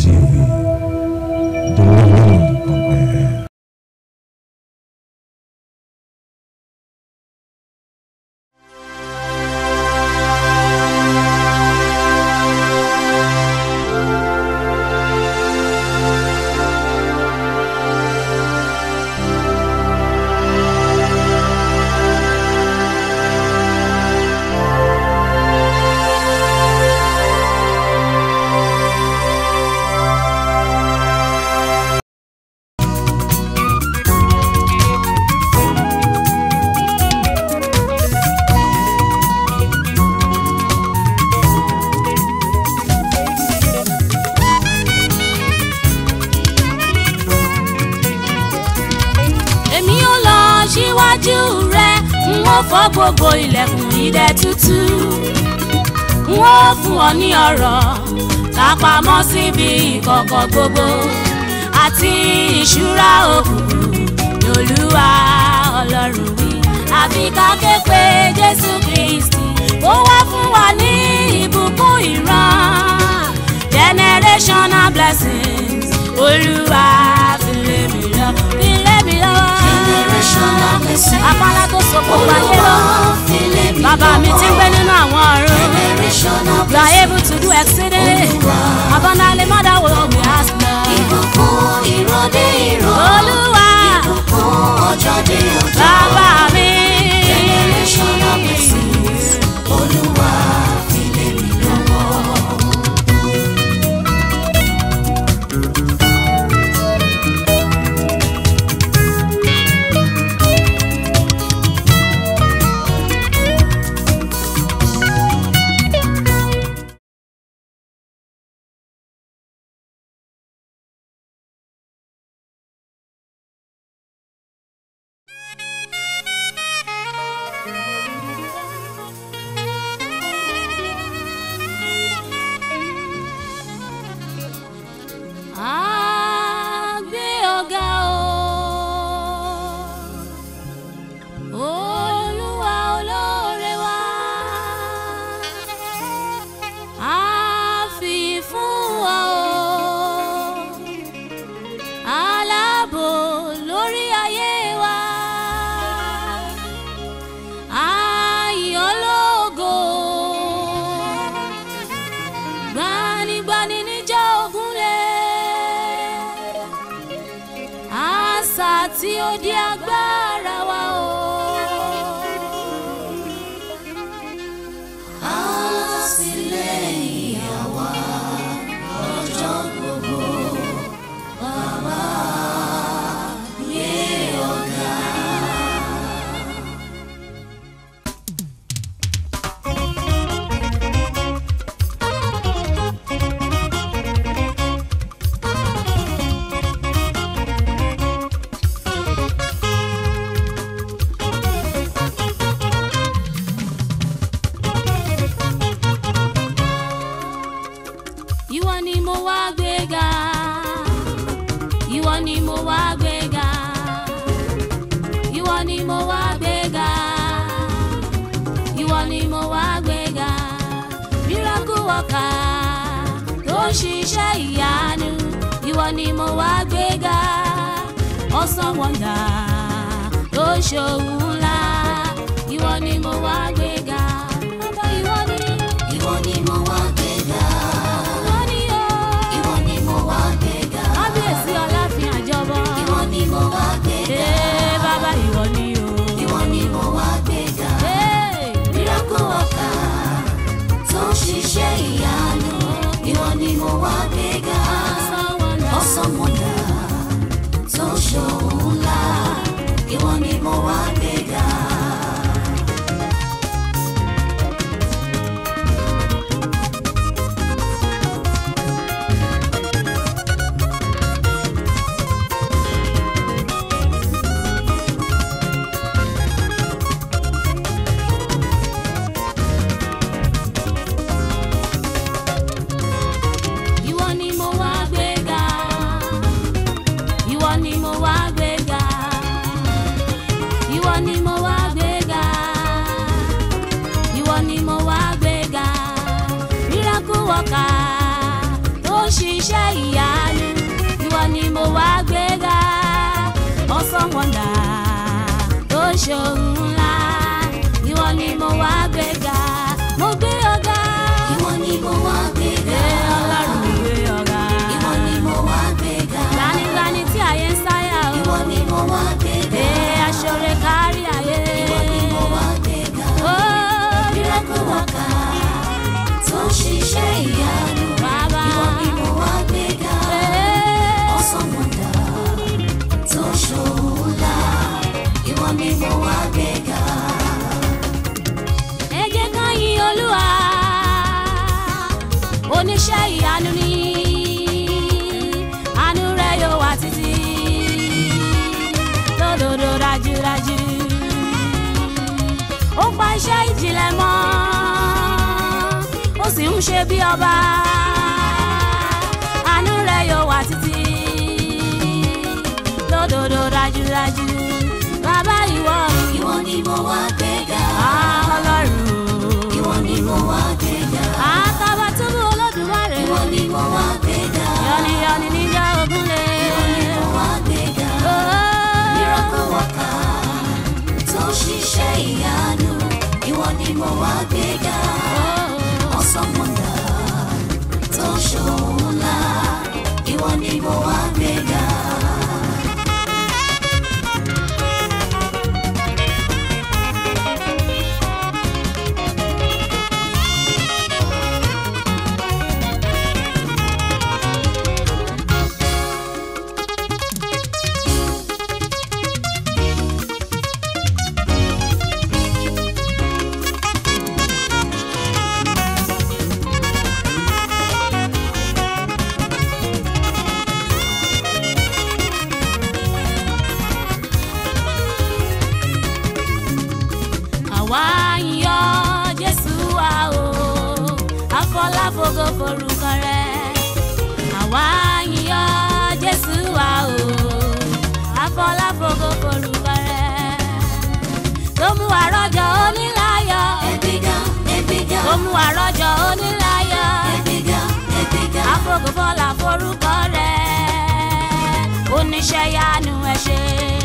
TV. Delivered on air. èmi ò lọ síwájú rẹ n ó fọ́ gbogbo ilẹ̀kùn idẹ tútù n ó fún ọ ní ọ̀rọ̀ kápamọ́ síbi ìkọ̀kọ̀ gbogbo àti ìṣúra òkùnkùn lolúwa ọlọ́run wí àfi ká ké pe jésù kristi ó wá fún wa ní ìbùkún ìran generational blessings olúwa fi lé mi lọ fi lé mi lọ Generational blessings. apálá tó so gbogbo ayé lọ Olúwa fi lé mi bàbá mi ti ń gbé nínú àwọn ọ̀run. Generational You are able to do exceedingly Olúwa. abundantly more than what we ask now. Ìbùkún ìrọ̀dé ìrọ̀. Olúwa Ìbùkún ọjọ́ dé ọjọ́. bàbá mi. Generational blessings. Olúwa fi lé mi lọ́wọ́. A gbé ọ̀gá o. Olúwa olóore wa. A fi fún wa o. Aláàbò lórí ayé wa. Ayọ̀ lógo. Gbanigbani níjà ògúnlẹ̀. Àṣà tí ó di agbára wa o. Àtìlẹ́yìn àwa lọ́jọ́ gbogbo. Bàbá gbé ọ̀gá. Ìwọ ni mo wá gbéga. Ìwọ ni mo wá gbéga. Ìwọ ni mo wá gbéga. Ìwọ ni mo wá gbéga. Miracle worker tó ń ṣiṣẹ́ ìyanu. Ìwọ ni mo wá gbéga. Awesome wonder tó ń ṣòwò ńlá. Ìwọ ni mo wá gbéga. Bàbá ìwọ ni. Ìwọ ni mo wá gbéga. Ìwọ ni o. Ìwọ ni mo wá gbéga. kábíyèsí ọláfin àjọbọ. Ìwọ ni mo wá gbéga. ee bàbá ìwọ ni o. Ìwọ ni mo wá gbéga. ee Miracle worker tó ń ṣiṣẹ́ ìyanu. Ìwọ ni mo wá gbéga. Awesome wonder tó ń ṣòwò ńlá. Ìwọ ni mo wá gbéga. ìwọ iṣẹ́ ìjìnlẹ̀ mọ́ ó sì ń ṣe bí ọba àánú rẹ̀ yóò wà títí lódodo dájúdájú bàbá ìwọ mi ìwọ ni mo wá gbéga á ọlọ́run ìwọ ni mo wá gbéga àtàbàtúbú olódùmarè ìwọ ni mo wá gbéga yọniyọni níjà ògúnlé. ìwọ ni mo wá gbéga miracle worker tó ṣiṣẹ́ ìyanu ìwọ ni mo wá gbéga awesome wonder tó ṣòun ńlá ìwọ ni mo wá gbéga. àwa ń yọ jésù wa o àfọláfógó forúkọ rẹ àwa ń yọ jésù wa o àfọláfógó forúkọ rẹ tó mú wa rọ́jò oníláyọ̀ ẹgbẹ́ga ẹgbẹ́ga tó mú wa rọ́jò oníláyọ̀ ẹgbẹ́ga ẹgbẹ́ga àfọgòfọlá forúkọ rẹ oníṣẹ́ yanu ẹ ṣé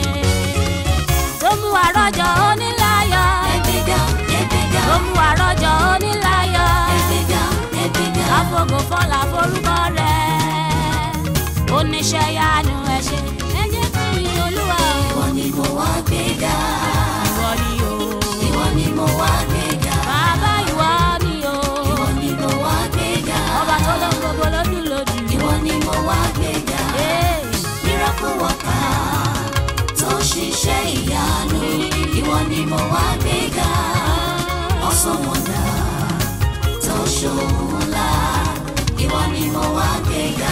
tó mú wa rọ́jò oníláyọ̀ ẹgbẹ́ga ẹgbẹ́ga tó mú wa rọ́jò oníláyọ̀ ẹgbẹ́ga ẹgbẹ́ga àfọgò fọlá forúkọ rẹ oníṣẹ́ yanu ẹ ṣé ẹ jẹ́ fún mi olúwa o ìwọ ni mo wá gbéga ìwọ ni o ìwọ ni mo wá gbéga bàbá ìwọ ni o ìwọ ni mo wá gbéga ọba tó lọ gbogbo lójú lójú ìwọ ni mo wá gbéga Ee, miracle worker tó ṣiṣẹ́ ìyanu ìwọ ni mo wá gbéga awesome wonder tó ṣòun ńlá ìwọ ni mo wá gbéga.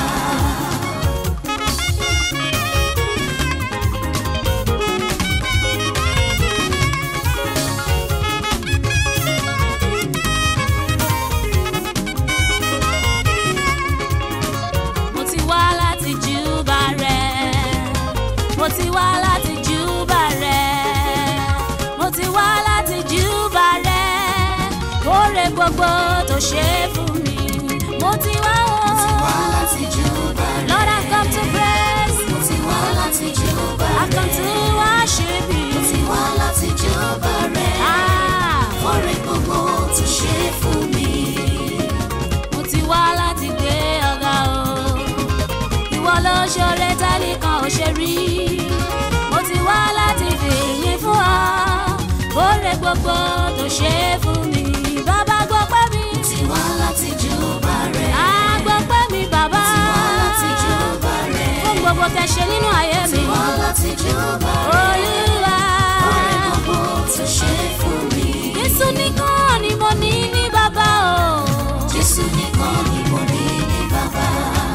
mo ti wá láti júbà rẹ mo ti wá láti júbà rẹ mo ti wá láti júbà rẹ kóre gbogbo tó ṣe fún mi mo ti wá o Mo ti wá láti júbà rẹ. Lord I come to praise Mo ti wá láti júbà I come rẹ. to worship Mo ti you wá láti júbà rẹ. ah Fọ́rẹ́ gbogbo tó ṣe fún mi. mo ti wá láti gbé ọ̀gá o ìwọ ló ṣoore tẹ́nìkan ò ṣe rí mo ti wá láti fìyìn fún ọ kóre gbogbo tó ṣe fún mi bàbá gbọ́ pẹ́ mi Mo ti wá láti júbà rẹ. á gbọ́ pẹ́ mi bàbá Mo ti wá láti júbà rẹ. fún gbogbo tẹ́ ṣe nínú ayé Mo mi ti wá láti júbà rẹ. olúwa Fọ́rẹ́ gbogbo tó ṣe fún mi. Jésù nìkan ni mo ní ní bàbá o. Jésù nìkan ni mo ní ní bàbá.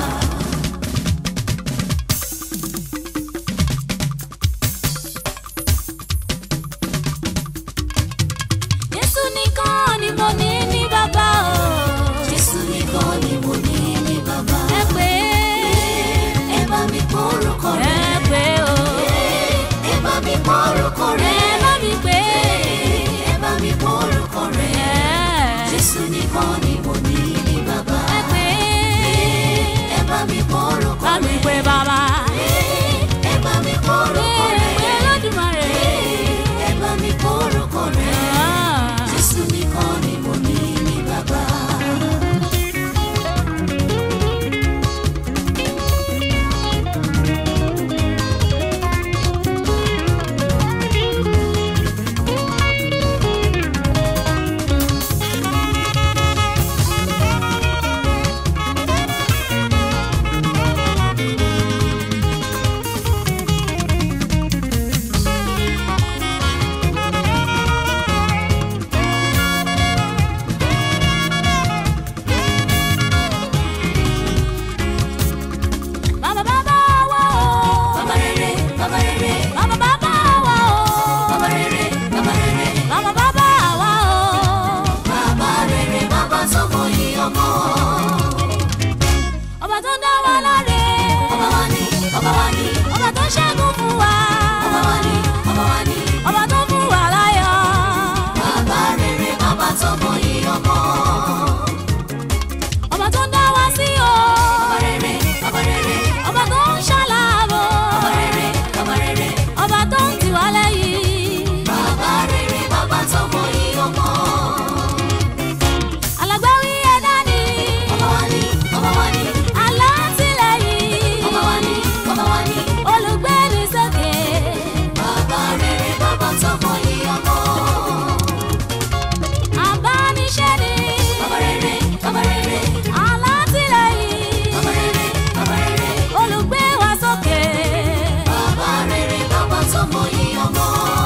Jésù nìkan ni mo ní ní bàbá o. Jésù nìkan ni mo ní ní bàbá. ẹ pé Ẹ bá mi pọ́ orúkọ rẹ̀. ẹ pé o. Ẹ bá mi pọ́ orúkọ rẹ̀. ẹ bá mi pé. Ẹ bá mi pọ́ orúkọ rẹ̀. ẹ Jésù nìkan ni mo ní ní bàbá. ẹ pé. Ẹ bá mi pọ́ orúkọ bá mi rẹ̀. pé bàbá. Ẹ bá mi pọ́ orúkọ ẹ rẹ̀. pé Olódùmarè. Ẹ bá mi pọ́ orúkọ rẹ̀. Ah. Jésù nìkan ni mo ní ní bàbá. tó dá wa láre. ọba wa ni ọba wa ni ọba tó ṣẹ́gun fún wa. ọba wa ni ọba wa ni ọba tó fún wa láyọ̀. bàbá rere bàbá tó mọyì ọmọ ọba tó dá wa sí o. ọba rere ọba rere ọba tó ń ṣàlàbò. ọba rere ọba rere ọba tó ń tì wá lẹ́yìn. bàbá rere bàbá tó mọyì ọmọ alágbáwí ẹ̀dá ni. ọba wa ni ọba wa ni alátìlẹ́yìn. ọba wa ni ọba wa ni olùgbéni sókè. bàbá rere bàbá tó mọyì ọmọ abániṣẹ́ ni. ọba rere ọba rere alátìlẹ́yìn. ọba rere ọba rere olùgbé wa sókè. bàbá rere bàbá tó mọyì ọmọ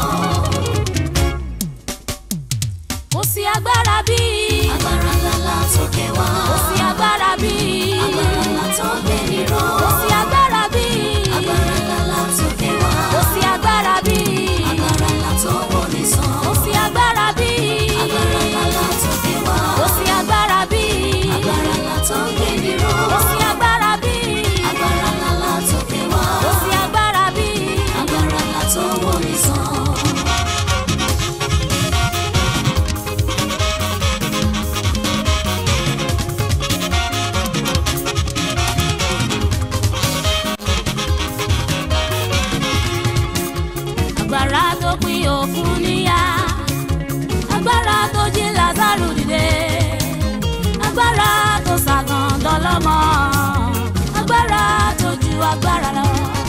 kò sí agbára bíi. agbára ńláńlá sókè wá kò sí agbára bíi. agbára ńlá tó gbé níró kò sí agbára bíi. agbára ńláńlá sókè wá kò sí agbára bíi. agbára ńlá tó wò ní sàn kò sí agbára bíi. agbára ńláńlá sókè wá kò sí agbára bíi. agbára ńlá tó gbé níró kò sí agbára bíi. agbára ńláńlá sókè wá kò sí agbára bíi. agbára ńlá tó wò ní sàn. agbára tó pín òkun níyà agbára tó jí Lázárù dìde agbára tó ṣàgàn dọlọ́mọ agbára tó ju agbára lọ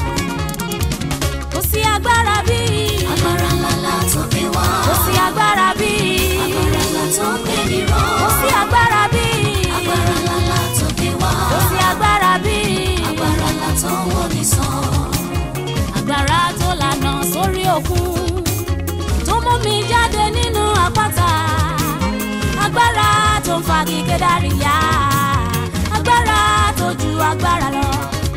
kò sí agbára bíi agbára ńláńlá sókè wá kò sí agbára bíi agbára ńlá tó gbé níró kò sí agbára bíi agbára ńláńlá sókè wá kò sí agbára bíi agbára ńlá tó wò ní sàn. agbára tó lànà sórí òkun tó mú mi jáde nínú àpáta agbára tó ń fagi kédárì yá agbára tó ju agbára lọ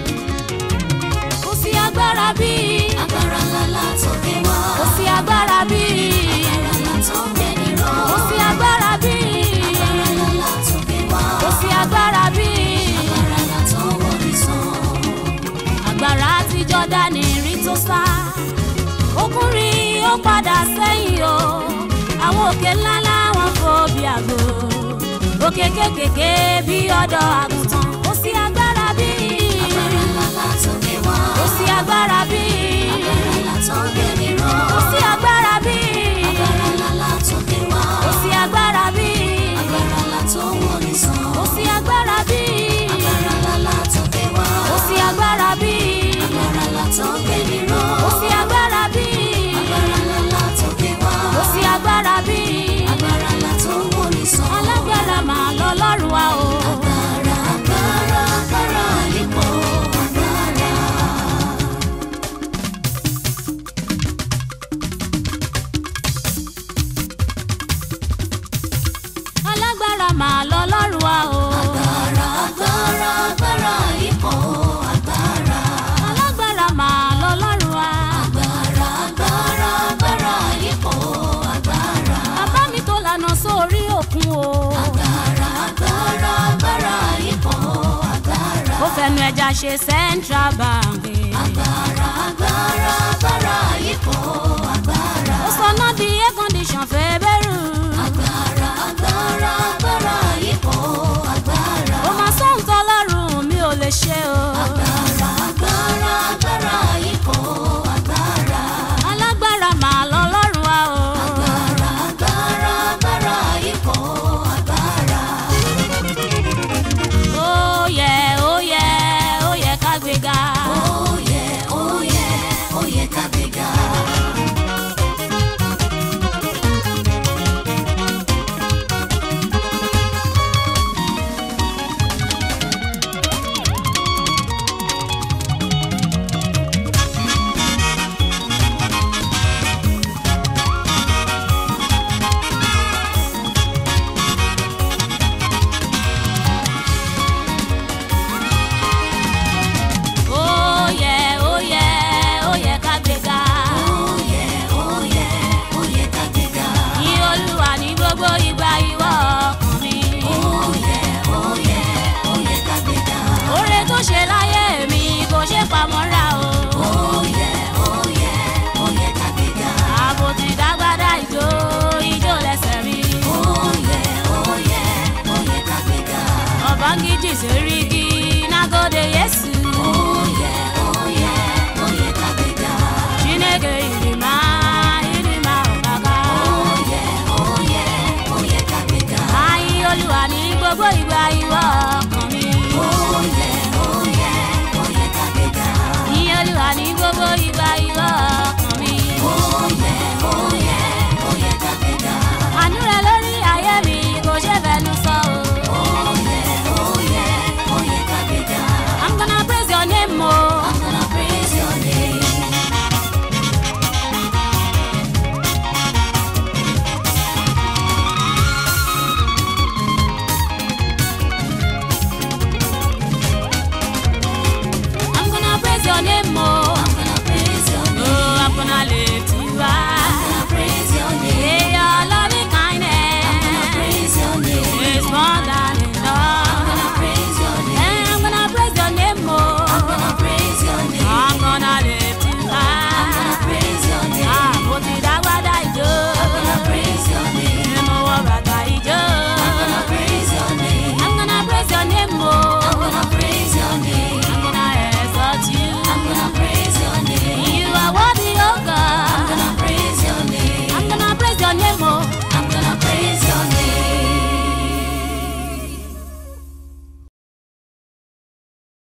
kò sí agbára bíi agbára ńláńlá sókè wá kò sí agbára bíi agbára ńlá tó gbé níró kò sí agbára bíi agbára ńláńlá sókè wá kò sí agbára bíi agbára ńlá tó wò ní sàn. agbára tí Jọ́dánì rí tó sá ọkùnrin ó padà sẹ́yìn o àwọn òkè ńláńlá wọn fò bí àgbò òkè kékèké bí ọ̀dọ́ àgùntàn kò sí agbára bíi agbára ńláńlá sókè wá kò sí agbára bíi agbára ńlá tó gbé níró kò sí agbára bíi agbára ńláńlá sókè wá kò sí agbára bíi agbára ńlá tó wò ní sàn. kò sí agbára bíi agbára ńláńlá sókè wá kò sí agbára bíi agbára ńlá tó gbé níró kò sí agbára bíi agbára ńláńlá sókè wá kò sí agbára bíi. agbára ńlá tó wò ní sàn. alágbára máa lọ lọ́rùn wa o. agbára agbára agbára ipò agbára. alágbára máa lọ lọ́rùn wa o. agbára agbára agbára ipò agbára. alágbára máa lọ lọ́rùn wa. agbára agbára agbára ipò agbára. bàbá mi tó lànà sórí òkun o. agbára agbára agbára ipò agbára. ó fẹnu ẹja ṣe central bank. agbára agbára agbára ipò agbára. ó sọ náà di air condition fẹ́ bẹ́rù. agbára agbára agbára ipò agbára. ó máa sóhun tọ́lọ́run mi ò lè ṣe o.